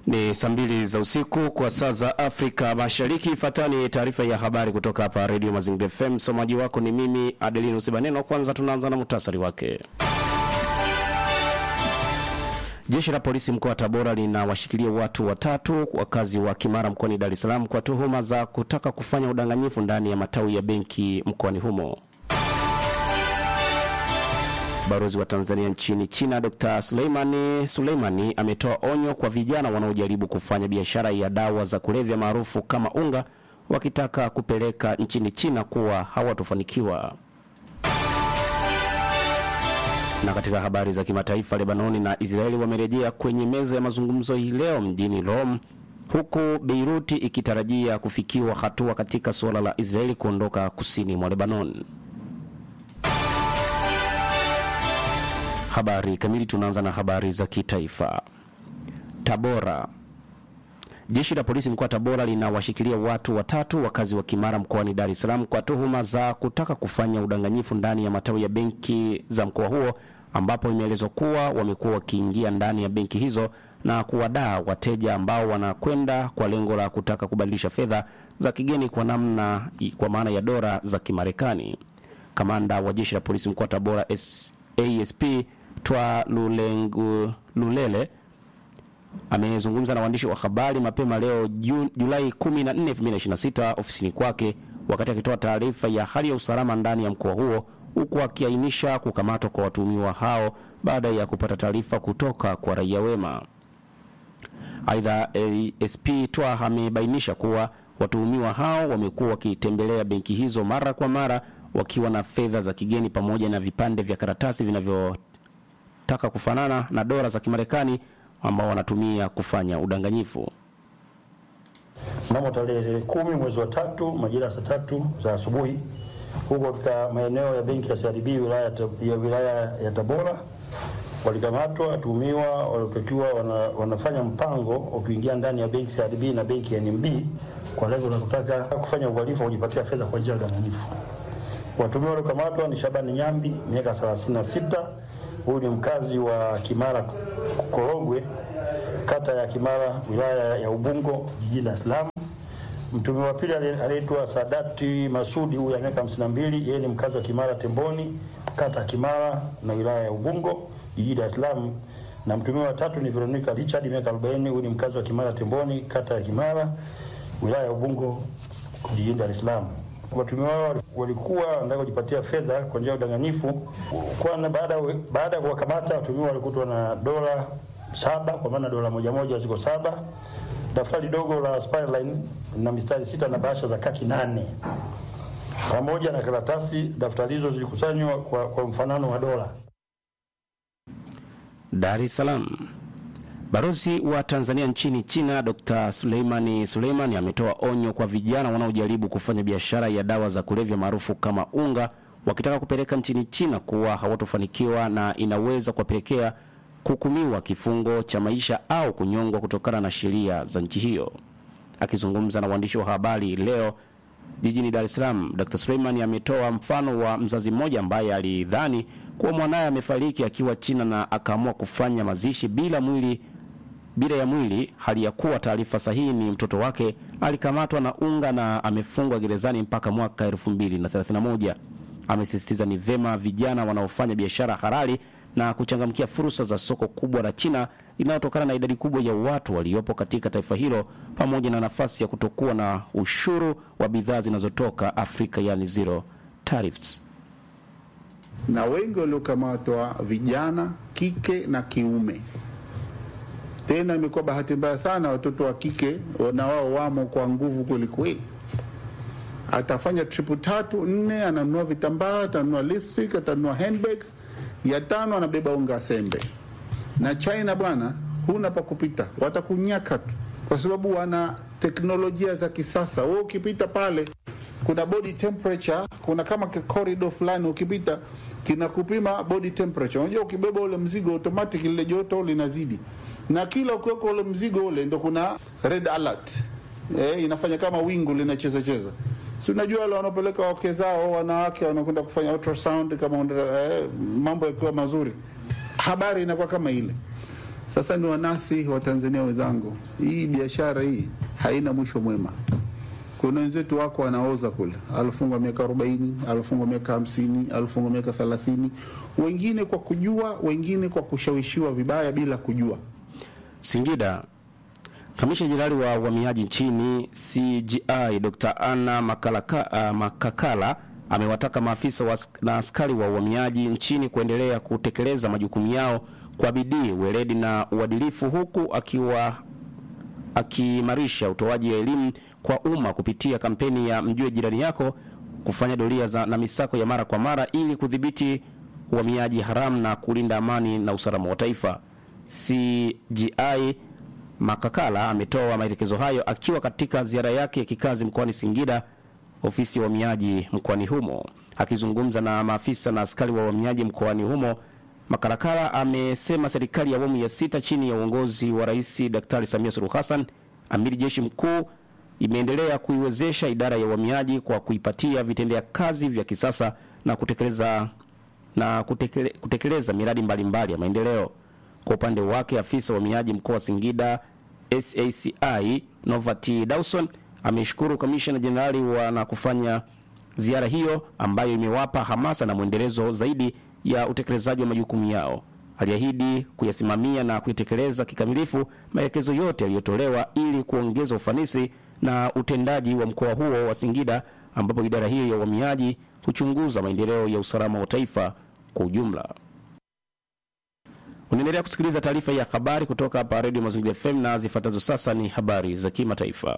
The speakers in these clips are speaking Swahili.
Ni saa mbili za usiku kwa saa za Afrika Mashariki. Ifuatani taarifa ya habari kutoka hapa Radio Mazingira FM. Msomaji wako ni mimi Adelino Sibaneno. Kwanza tunaanza na muhtasari wake. Jeshi la polisi mkoa wa Tabora linawashikilia watu watatu wakazi wa Kimara mkoani Dar es Salaam kwa tuhuma za kutaka kufanya udanganyifu ndani ya matawi ya benki mkoani humo. Balozi wa Tanzania nchini China Dr. Suleimani Suleimani ametoa onyo kwa vijana wanaojaribu kufanya biashara ya dawa za kulevya maarufu kama unga wakitaka kupeleka nchini China kuwa hawatofanikiwa. Na katika habari za kimataifa, Lebanoni na Israeli wamerejea kwenye meza ya mazungumzo hii leo mjini Rome, huku Beiruti ikitarajia kufikiwa hatua katika suala la Israeli kuondoka kusini mwa Lebanon. Habari kamili. Tunaanza na habari za kitaifa. Tabora. Jeshi la polisi mkoa wa Tabora linawashikilia watu watatu wakazi wa Kimara mkoani Dar es Salaam kwa tuhuma za kutaka kufanya udanganyifu ndani ya matawi ya benki za mkoa huo, ambapo imeelezwa kuwa wamekuwa wakiingia ndani ya benki hizo na kuwadaa wateja ambao wanakwenda kwa lengo la kutaka kubadilisha fedha za kigeni kwa namna kwa maana ya dola za Kimarekani. Kamanda wa jeshi la polisi mkoa wa Tabora S ASP Twa Lulengu Lulele amezungumza na waandishi wa habari mapema leo Ju, Julai 14, 2026 ofisini kwake wakati akitoa taarifa ya hali ya usalama ndani ya mkoa huo huku akiainisha kukamatwa kwa watuhumiwa hao baada ya kupata taarifa kutoka kwa raia wema. Aidha, ASP Twa amebainisha kuwa watuhumiwa hao wamekuwa wakitembelea benki hizo mara kwa mara wakiwa na fedha za kigeni pamoja na vipande vya karatasi vinavyotaka kufanana na dola za Kimarekani ambao wanatumia kufanya udanganyifu. Mnamo tarehe kumi mwezi wa tatu majira ya saa tatu za asubuhi huko katika maeneo ya benki ya CRDB wilaya ya wilaya ya Tabora walikamatwa watuhumiwa waliotakiwa wana, wanafanya mpango wa kuingia ndani ya benki CRDB na benki ya NMB kwa lengo la kutaka kufanya uhalifu wa kujipatia fedha kwa njia ya udanganyifu. Watuhumiwa waliokamatwa ni Shabani Nyambi miaka 36, huyu ni mkazi wa Kimara Korogwe, kata ya Kimara, wilaya ya Ubungo, jijini Dar es Salaam. Mtuhumiwa wa pili anaitwa Sadati Masudi, huyu ana miaka 52, yeye ni mkazi wa Kimara Temboni, kata ya Kimara na wilaya ya Ubungo, jijini Dar es Salaam. Na mtuhumiwa wa tatu ni Veronica Richard, miaka 40, huyu ni mkazi wa Kimara Temboni, kata ya Kimara, wilaya ya Ubungo, jijini Dar es Salaam. Watuhumiwa wao walikuwa wanataka kujipatia fedha kwa njia ya udanganyifu. Kwanza, baada baada ya kuwakamata watuhumiwa walikutwa na dola saba, kwa maana dola moja moja ziko saba, daftari dogo la Spireline na mistari sita na bahasha za kaki nane pamoja na karatasi. Daftari hizo zilikusanywa kwa, kwa mfanano wa dola. Dar es Salaam. Balozi wa Tanzania nchini China Dr. Suleimani Suleimani ametoa onyo kwa vijana wanaojaribu kufanya biashara ya dawa za kulevya maarufu kama unga wakitaka kupeleka nchini China kuwa hawatofanikiwa na inaweza kuwapelekea kuhukumiwa kifungo cha maisha au kunyongwa kutokana na sheria za nchi hiyo. Akizungumza na waandishi wa habari leo jijini Dar es Salaam, Dr. Suleimani ametoa mfano wa mzazi mmoja ambaye alidhani kuwa mwanaye amefariki akiwa China na akaamua kufanya mazishi bila mwili bila ya mwili, hali ya kuwa taarifa sahihi ni mtoto wake alikamatwa na unga na amefungwa gerezani mpaka mwaka 2031. Amesisitiza ni vema vijana wanaofanya biashara halali na kuchangamkia fursa za soko kubwa la China linalotokana na idadi kubwa ya watu waliopo katika taifa hilo pamoja na nafasi ya kutokuwa na ushuru wa bidhaa zinazotoka Afrika, yani zero tariffs. Na wengi waliokamatwa vijana kike na kiume. Tena imekuwa bahati mbaya sana, watoto wa kike na wao wamo kwa nguvu kwelikweli. Atafanya tripu tatu nne, ananunua vitambaa, atanunua lipstick, atanunua handbags ya tano anabeba unga sembe. Na China bwana, huna pa kupita, watakunyaka tu, kwa sababu wana teknolojia za kisasa. Wewe ukipita pale, kuna body temperature, kuna kama corridor fulani, ukipita kinakupima body temperature. Unajua, ukibeba ule mzigo automatic lile joto linazidi, na kila ukiweka ule mzigo ule ndo kuna red alert eh, inafanya kama wingu linacheza cheza si unajua wale wanaopeleka wake zao wanawake wanakwenda kufanya ultrasound kama eh, mambo yakiwa mazuri, habari inakuwa kama ile. Sasa ni wanasi wa Tanzania wenzangu, hii biashara hii haina mwisho mwema. Kuna wenzetu wako wanaoza kule, alifungwa miaka 40, alifungwa miaka 50, alifungwa miaka 30, wengine kwa kujua, wengine kwa kushawishiwa vibaya bila kujua. Singida, kamisha jenerali wa uhamiaji nchini CGI Dr. Anna Makalaka, uh, Makakala amewataka maafisa wa, na askari wa uhamiaji nchini kuendelea kutekeleza majukumu yao kwa bidii, weledi na uadilifu huku akiwa akiimarisha utoaji wa elimu kwa umma kupitia kampeni ya mjue jirani yako, kufanya doria za, na misako ya mara kwa mara ili kudhibiti uhamiaji haramu na kulinda amani na usalama wa taifa. CGI Makakala ametoa maelekezo hayo akiwa katika ziara yake ya kikazi mkoani Singida, ofisi ya uhamiaji mkoani humo. Akizungumza na maafisa na askari wa uhamiaji mkoani humo, Makalakala amesema serikali ya awamu ya sita chini ya uongozi wa Rais Daktari Samia Suluhu Hassan, amiri jeshi mkuu, imeendelea kuiwezesha idara ya uhamiaji kwa kuipatia vitendea kazi vya kisasa na kutekeleza na kutekele, kutekeleza miradi mbalimbali ya maendeleo. Kwa upande wake afisa wa uhamiaji mkoa wa Singida SACI Novati Dawson ameshukuru kamishna jenerali wa na kufanya ziara hiyo ambayo imewapa hamasa na mwendelezo zaidi ya utekelezaji wa majukumu yao. Aliahidi kuyasimamia na kuitekeleza kikamilifu maelekezo yote yaliyotolewa ili kuongeza ufanisi na utendaji wa mkoa huo wa Singida, ambapo idara hiyo ya uhamiaji huchunguza maendeleo ya usalama wa taifa kwa ujumla. Unaendelea kusikiliza taarifa ya habari kutoka hapa Radio Mazingira FM na zifuatazo sasa ni habari za kimataifa.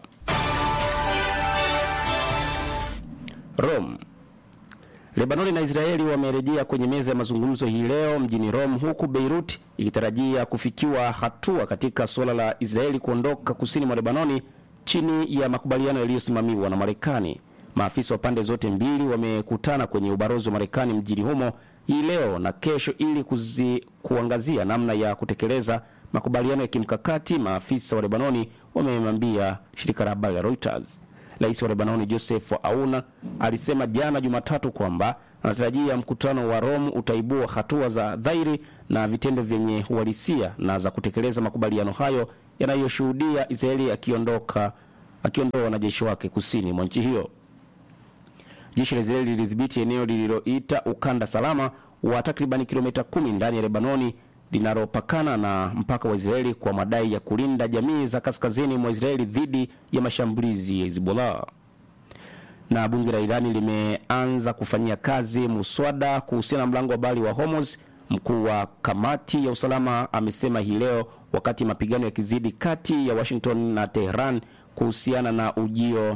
Rome. Lebanoni na Israeli wamerejea kwenye meza ya mazungumzo hii leo mjini Rome, huku Beirut ikitarajia kufikiwa hatua katika suala la Israeli kuondoka kusini mwa Lebanoni chini ya makubaliano yaliyosimamiwa na Marekani. Maafisa wa pande zote mbili wamekutana kwenye ubalozi wa Marekani mjini humo hii leo na kesho ili kuzi, kuangazia namna ya kutekeleza makubaliano ya kimkakati. Maafisa wa Lebanoni wamemwambia shirika la habari la Reuters. Rais wa Lebanoni Joseph Aoun alisema jana Jumatatu kwamba anatarajia mkutano wa Rome utaibua hatua za dhahiri na vitendo vyenye uhalisia na za kutekeleza makubaliano hayo yanayoshuhudia Israeli akiondoka akiondoa wanajeshi wake kusini mwa nchi hiyo. Jeshi la Israeli lilidhibiti eneo lililoita ukanda salama wa takriban kilomita kumi ndani ya Lebanoni linalopakana na mpaka wa Israeli kwa madai ya kulinda jamii za kaskazini mwa Israeli dhidi ya mashambulizi ya Hezbollah. Na bunge la Irani limeanza kufanyia kazi muswada kuhusiana na mlango wa bahari wa Hormuz. Mkuu wa kamati ya usalama amesema hii leo wakati mapigano yakizidi kati ya Washington na Tehran kuhusiana na ujio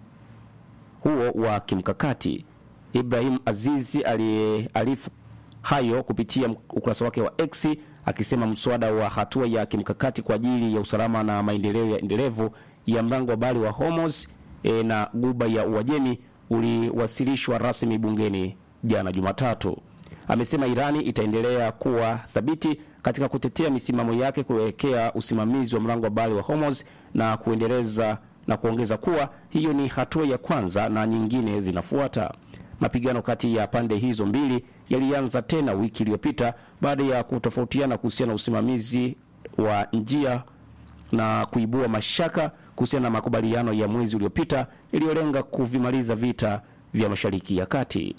huo wa kimkakati. Ibrahim Azizi aliarifu hayo kupitia ukurasa wake wa X akisema mswada wa hatua ya kimkakati kwa ajili ya usalama na maendeleo ya endelevu ya mlango wa bahari wa Hormuz e, na guba ya Uajemi uliwasilishwa rasmi bungeni jana Jumatatu. Amesema Irani itaendelea kuwa thabiti katika kutetea misimamo yake kuelekea usimamizi wa mlango wa bahari wa Hormuz na kuendeleza na kuongeza kuwa hiyo ni hatua ya kwanza na nyingine zinafuata. Mapigano kati ya pande hizo mbili yalianza tena wiki iliyopita baada ya kutofautiana kuhusiana na usimamizi wa njia na kuibua mashaka kuhusiana na makubaliano ya mwezi uliopita yaliyolenga kuvimaliza vita vya Mashariki ya Kati.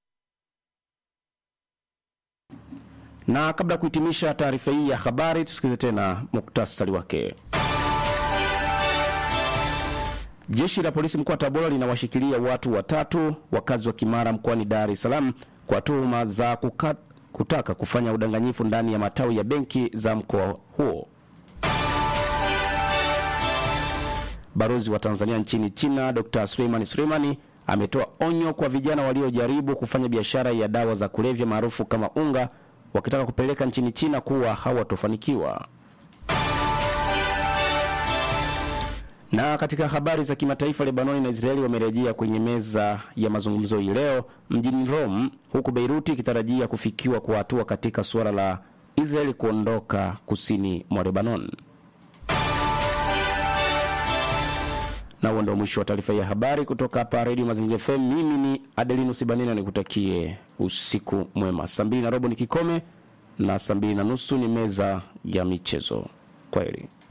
Na kabla ya kuhitimisha taarifa hii ya habari, tusikilize tena muktasari wake. Jeshi la polisi mkoa wa Tabora linawashikilia watu watatu wakazi wa Kimara mkoani Dar es Salaam kwa tuhuma za kuka, kutaka kufanya udanganyifu ndani ya matawi ya benki za mkoa huo. Balozi wa Tanzania nchini China Dr. Suleiman Suleimani ametoa onyo kwa vijana waliojaribu kufanya biashara ya dawa za kulevya maarufu kama unga wakitaka kupeleka nchini China kuwa hawatofanikiwa. Na katika habari za kimataifa, Lebanoni na Israeli wamerejea kwenye meza ya mazungumzo hii leo mjini Rome, huku Beiruti ikitarajia kufikiwa kwa hatua katika suala la Israeli kuondoka kusini mwa Lebanon. Na huo ndio mwisho wa taarifa ya habari kutoka hapa Radio Mazingira FM. Mimi ni Adelino Sibanina, nikutakie usiku mwema. Saa mbili na robo ni kikome na saa mbili na nusu ni meza ya michezo. Kwaheri.